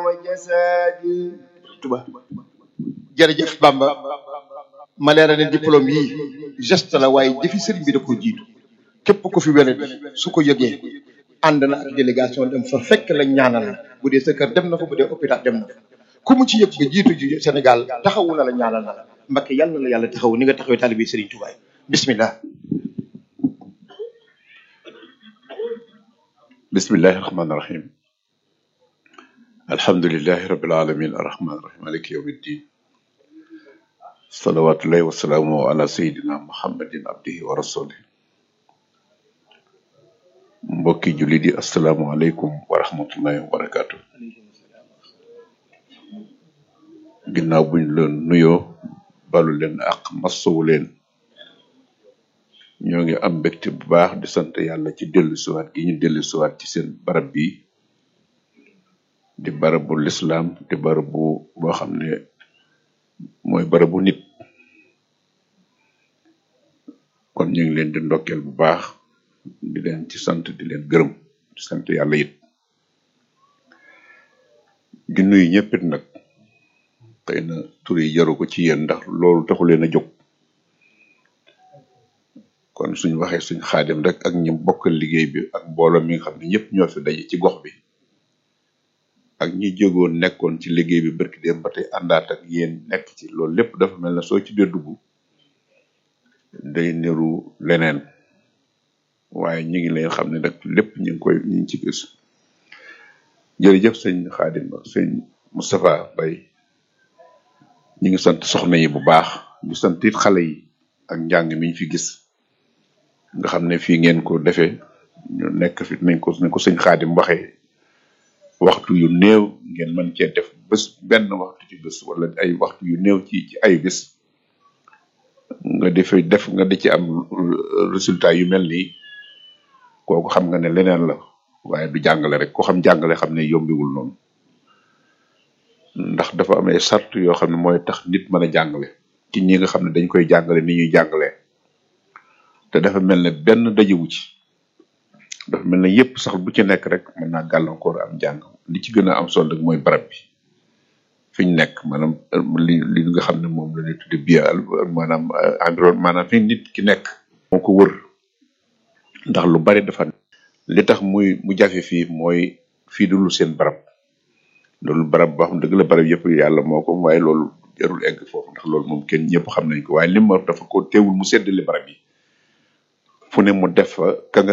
وجسادي tuba jërëjëf Bamba ma leeral ne diplôme yi geste la waaye jëfi sëriñ bi da ko jiitu képp ku fi wéradi su ko yëgee ànd na ak délégation dem fa fekk la ñaanal la bu dee sa kër dem na fa bu dee hôpital dem na fa ku mu ci yëg nga jiitu ji Sénégal taxawu na la ñaanal na la Mbakke yàlla na la yàlla taxaw ni nga taxawee taalibe sëriñ Tuubaa yi bismillah bismillahi rahmaani rahim alhamdulilahi rabil alamin arrahmaani rahim maliki yawmi ddin salawatullahi wasalaamu ala sayidina muhammadin abdihi wa rasulih mbokki jullit yi asalaamualeykum wa rahmatullahi wa barakatu ginnaaw buñ leen nuyoo balu leen ak massowu leen ñoo ngi am mbégte bu baax di sant yàlla ci dellu siwaat gi ñu dellu siwaat ci seen barab bi di barabu lislaam di barabu boo xam ne mooy barabu nit kon ñu ngi leen di ndokkeel bu baax di leen ci sant di leen gërëm di sant yàlla it di nuyu ñëppit nag xëy na tur yi jaru ko ci yéen ndax loolu taxu leen a jóg kon suñ waxee suñ xaadim rek ak ñi bokkal liggéey bi ak mbooloo mi nga xam ne ñëpp ñoo fi daje ci gox bi ak ñi jógoon nekkoon ci liggéey bi barki dem ba tey àndaat ak yéen nekk ci loolu lépp dafa mel ne soo ci dee dugg day niru leneen waaye ñi ngi leen xam ne nag lépp ñu ngi koy ñu ngi ci gis jërëjëf sëñ xaadim ak sëñ Moustapha Bay ñu ngi sant soxna yi bu baax di sant it xale yi ak njàng mi ñu fi gis nga xam ne fii ngeen ko defee ñu nekk fi nañ ko nañ ko sëñ xaadim waxee waxtu yu néew ngeen mën cee def bés benn waxtu ci bés wala ay waxtu yu néew ci ci ay bés nga defee def nga di ci am résultat yu mel nii kooku xam nga ne leneen la waaye du jàngale rek ko xam jàngale xam ne yombiwul noonu ndax dafa am ay sart yoo xam ne mooy tax nit mën a jàngale ci ñi nga xam ne dañ koy jàngale ni ñuy jàngalee te dafa mel ne benn dajewu ci dafa mel ne yépp sax bu ci nekk rek mën naa gàllankoor am jàng li ci gën a am solo rek mooy barab bi fi ñu nekk maanaam li li nga xam ne moom la ñuy tudde bio maanaam environnement maanaam fi nit ki nekk moo ko wër ndax lu bari dafa li tax muy mu jafe fii mooy fii du lu seen barab loolu barab boo xam dëgg la barab yëpp yàlla moo ko waaye loolu jarul egg foofu ndax loolu moom kenn ñëpp xam nañ ko waaye li ma dafa ko teewul mu seddale barab yi fu ne mu def fa ka nga